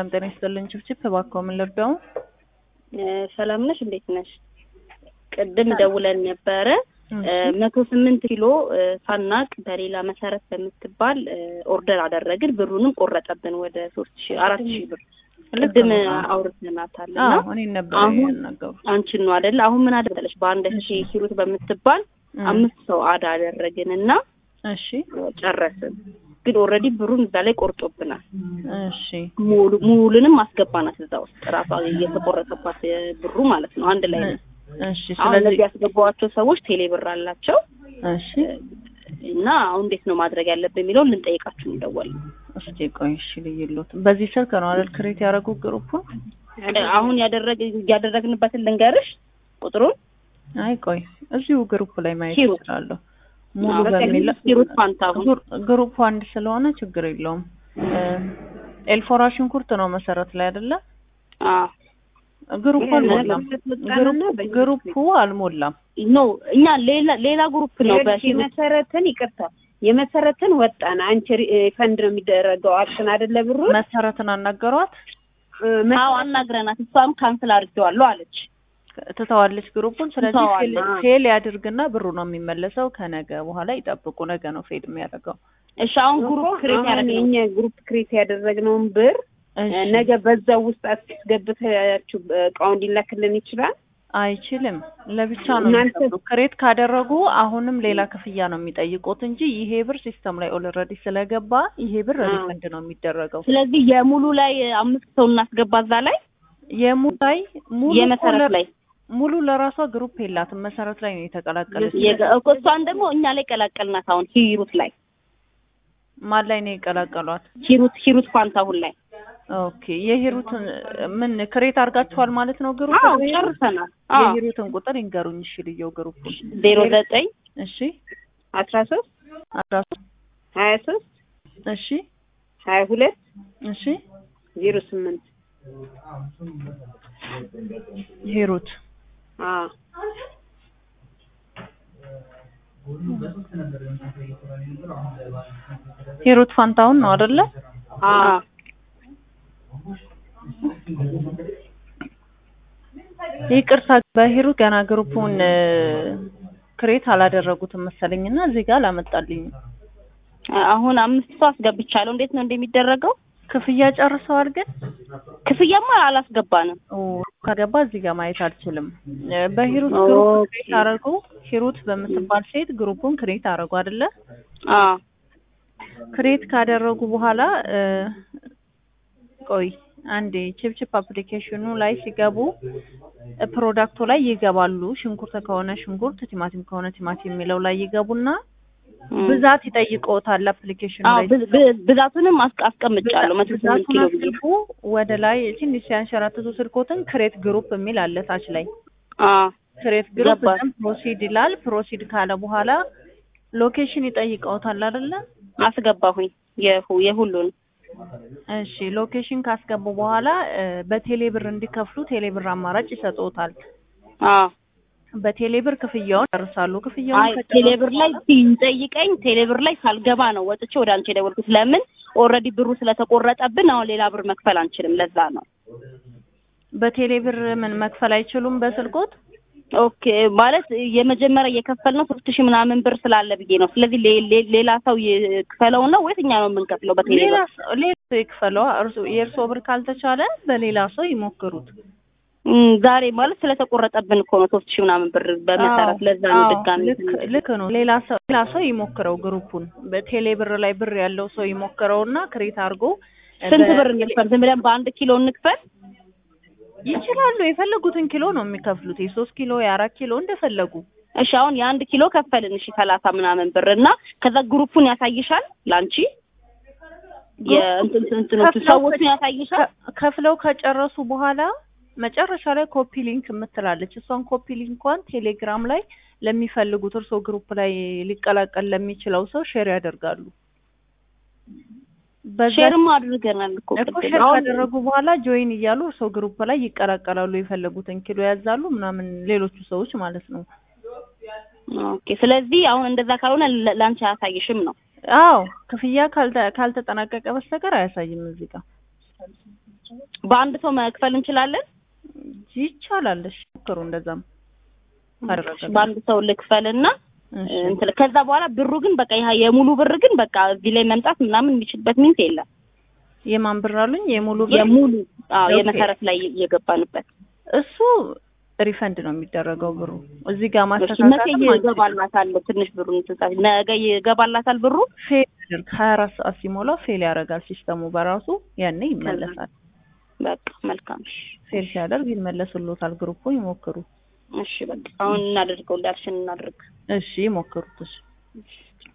ሰላም ጤና ይስጥልኝ። ችብችብ እባክዎ ምን ልርዳው? ሰላም ነሽ? እንዴት ነሽ? ቅድም ደውለን ነበረ መቶ ስምንት ኪሎ ሳናቅ በሌላ መሰረት በምትባል ኦርደር አደረግን። ብሩንም ቆረጠብን ወደ ሶስት ሺ አራት ሺ ብር ቅድም አውርተናታል እና እኔ ነበር አሁን ያናገሩ አንቺን ነው አይደለ? አሁን ምን አደረለች? በአንድ ሺ ሂሩት በምትባል አምስት ሰው አዳ አደረግን እና እሺ ጨረስን። ግን ኦልሬዲ ብሩን እዛ ላይ ቆርጦብናል። እሺ ሙሉ ሙሉንም አስገባናት እዛ ውስጥ ራሷ እየተቆረጠባት ብሩ ማለት ነው። አንድ ላይ ነው። እሺ አሁን ስለዚህ እነዚህ ያስገባዋቸው ሰዎች ቴሌ ብር አላቸው እሺ እና አሁን እንዴት ነው ማድረግ ያለብን የሚለውን ልንጠይቃችሁ ነው የደወልነው። እስኪ ቆይ እሺ ልይሎት በዚህ ስልክ ነው አይደል ክሬት ያደረጉት ግሩፑን? አሁን ያደረግ ያደረግንበትን ልንገርሽ ቁጥሩን አይ ቆይ እዚሁ ግሩፕ ላይ ማየት ሂሩት። እችላለሁ። ሙሉ በቃ በሚል ሂሩት ፋንታሁን ግሩ- ግሩፕ አንድ ስለሆነ ችግር የለውም። ኤልፎራ ሽንኩርት ነው መሰረት ላይ አይደለ? አዎ ግሩፕ ይሄ አልሞላም። በተሰጠንና ግሩፕ በየጊዜው ግሩፑ አልሞላም። ኖ እኛ ሌላ ሌላ ግሩፕ ነው ይኸውልሽ በሂሩት የመሰረትን ይቅርታ የመሰረትን ወጣን አንቺ ሪ- ፈንድ ነው የሚደረገው አልሽን አይደለ ብሩ መሰረትን አናገሯት አዎ አናግረናት እሷም ካንስል አድርጌዋለሁ አለች ትተዋለች ግሩፑን። ስለዚህ ፌል- ትተዋለች። ፌል ያድርግና ብሩ ነው የሚመለሰው። ከነገ በኋላ ይጠብቁ። ነገ ነው ፌል የሚያደርገው። እሺ አሁን ግሩፕ ክሬት አሁን ያደረግነው የኛ ግሩፕ ክሬት ያደረግነውን ብር እሺ። ነገ በዛው ውስጥ አስገብታችሁ እቃው እንዲላክልን ይችላል አይችልም። ለብቻ ነው እናንተ- የሚከፍሉ። ክሬት ካደረጉ አሁንም ሌላ ክፍያ ነው የሚጠይቁት እንጂ ይሄ ብር ሲስተም ላይ ኦልሬዲ ስለገባ ይሄ ብር አዎ። ሪፈንድ ነው የሚደረገው። ስለዚህ የሙሉ ላይ አምስት ሰው እናስገባ እዛ ላይ የሙሉ ላይ ሙሉ የመሰረት ኮለር- ላይ ሙሉ ለራሷ ግሩፕ የላትም። መሰረት ላይ ነው የተቀላቀለች። የገ- እኮ እሷን ደግሞ እኛ ላይ ቀላቀልናት አሁን ሂሩት ላይ ማን ላይ ነው የቀላቀሏት? ሂሩት ሂሩት ፋንታሁን ላይ ኦኬ የሂሩትን ምን ክሬት አድርጋችኋል ማለት ነው ግሩፕ? አዎ ጨርሰናል አዎ የሂሩትን ቁጥር ይንገሩኝ እሺ። ልየው ግሩፕ ዜሮ ዘጠኝ እሺ አስራ ሶስት አስራ ሶስት ሀያ ሶስት እሺ ሀያ ሁለት እሺ ዜሮ ስምንት ሂሩት አዎ ሂሩት ፋንታሁን ነው አይደለ? አዎ ይቅርታ በሂሩት ገና ግሩፑን ክሬት አላደረጉትም መሰለኝና እዚህ ጋር አላመጣልኝም። አሁን አምስት ሰው አስገብቻለሁ እንዴት ነው እንደሚደረገው ክፍያ ጨርሰዋል ግን ክፍያማ አላስገባንም ኦ፣ ከገባ እዚህ ጋር ማየት አልችልም። እ፣ በሂሩት ግሩፕ ኦኬ። ክሬት አደረጉ። ሂሩት በምትባል ሴት ግሩፑን ክሬት አደረጉ አይደለ? አዎ ክሬት ካደረጉ በኋላ እ፣ ቆይ አንዴ ቺፕቺፕ አፕሊኬሽኑ ላይ ሲገቡ እ፣ ፕሮዳክቱ ላይ ይገባሉ። ሽንኩርት ከሆነ ሽንኩርት፣ ቲማቲም ከሆነ ቲማቲም የሚለው ላይ ይገቡና እም። ብዛት ይጠይቀውታል አፕሊኬሽኑ አዎ ላይ ብ- ብ- ብዛቱንም አስቀ- አስቀምጫለሁ መቶ ስምንት ብዛቱን ኪሎ ብዬ አስልኩ ወደ ላይ ትንሽ ሲያንሸራትቱ ስልኮትን ክሬት ግሩፕ የሚል አለ ታች ላይ አዎ ክሬት ግሩፕ ገባኝ። ዘን ፕሮሲድ ይላል። ፕሮሲድ ካለ በኋላ ሎኬሽን ይጠይቀውታል አይደለ? አስገባሁኝ የሁ- የሁሉን እሺ ሎኬሽን ካስገቡ በኋላ እ፣ በቴሌ ብር እንዲከፍሉ ቴሌ ብር አማራጭ ይሰጡታል። አዎ በቴሌ ብር ክፍያውን ይጨርሳሉ። ክፍያውን አይ ከጨረሱ ቴሌብር ላይ በኋላ- ሲጠይቀኝ ቴሌብር ላይ ሳልገባ ነው ወጥቼ ወደ አንቺ የደወልኩት። ለምን ኦልሬዲ ብሩ ስለተቆረጠብን አሁን ሌላ ብር መክፈል አንችልም። ለዛ ነው። በቴሌ ብር ምን መክፈል አይችሉም በስልኮት? ኦኬ ማለት የመጀመሪያ እየከፈልነው ሶስት ሺህ ምናምን ብር ስላለ ብዬ ነው። ስለዚህ ሌ- ሌ- ሌላ ሰው ይክፈለው ነው ወይስ እኛ ነው የምንከፍለው በቴሌ ሌላ ብር? ሰው ሌላ ሰው ይክፈለዋ። እርሱ የእርሶ ብር ካልተቻለ በሌላ ሰው ይሞክሩት። እም፣ ዛሬ ማለት ስለተቆረጠብን እኮ ነው ሶስት ሺህ ምናምን ብር በመሰረት አዎ፣ ለዛ ነው አዎ፣ ድጋሚ ልክ ልክ ነው። ሌላ ሰው ሌላ ሰው ይሞክረው ግሩፑን በቴሌ ብር ላይ ብር ያለው ሰው ይሞክረውና ክሬት አድርጎ ስንት በ- ብር እንክፈል? ዝም ብለን በአንድ ኪሎ እንክፈል? ይችላሉ። የፈለጉትን ኪሎ ነው የሚከፍሉት። የሶስት ኪሎ የአራት ኪሎ እንደፈለጉ። እሺ አሁን የአንድ ኪሎ ከፈልን። እሺ ሰላሳ ምናምን ብር እና ከዛ ግሩፑን ያሳይሻል ላንቺ የእንትን እንትኖቹ ከፍለው ሰዎቹን ያሳይሻል። ከ- ከፍለው ከጨረሱ በኋላ መጨረሻ ላይ ኮፒ ሊንክ የምትላለች እሷን ኮፒ ሊንኳን ቴሌግራም ላይ ለሚፈልጉት እርሶ ግሩፕ ላይ ሊቀላቀል ለሚችለው ሰው ሼር ያደርጋሉ። በዛ ሼርም አድርገናል እኮ እኮ ቅድም። ሼር አሁን ካደረጉ በኋላ ጆይን እያሉ እርሶ ግሩፕ ላይ ይቀላቀላሉ። የፈለጉትን ኪሎ ያዛሉ ምናምን ሌሎቹ ሰዎች ማለት ነው። ኦኬ። ስለዚህ አሁን እንደዛ ካልሆነ ለ- ላንቺ አያሳይሽም ነው። አዎ ክፍያ ካልተ ካልተጠናቀቀ በስተቀር አያሳይም እዚህ ጋር በአንድ ሰው መክፈል እንችላለን? ይቻላል። እሺ ሞክሩ። እንደዛም ካደረገ በአንድ ሰው ልክፈልና እሺ እንትን ከዛ በኋላ ብሩ ግን በቃ ይሄ የሙሉ ብር ግን በቃ እዚህ ላይ መምጣት ምናምን የሚችልበት ሚንስ የለም። የማን ብር አሉኝ? የሙሉ ብር የሙሉ አዎ ኦኬ። የመሰረት ላይ የገባንበት እሱ ሪፈንድ ነው የሚደረገው ብሩ እዚህ ጋር እሺ፣ መቼ ማስተካከል ይገባላታል? ትንሽ ብሩን ትንሳት ነገ ይገባላታል ብሩ ፌል ያደርግ ሀያ አራት ሰዓት ሲሞላው ፌል ያደርጋል ሲስተሙ በራሱ ያኔ ይመለሳል። በቃ መልካም እሺ። ፌል ሲያደርግ ይመለስሎታል። ግሩፑ ይሞክሩ። እሺ በቃ አሁን እናደርገው እንዳልሽን እናድርግ። እሺ ይሞክሩት። እሺ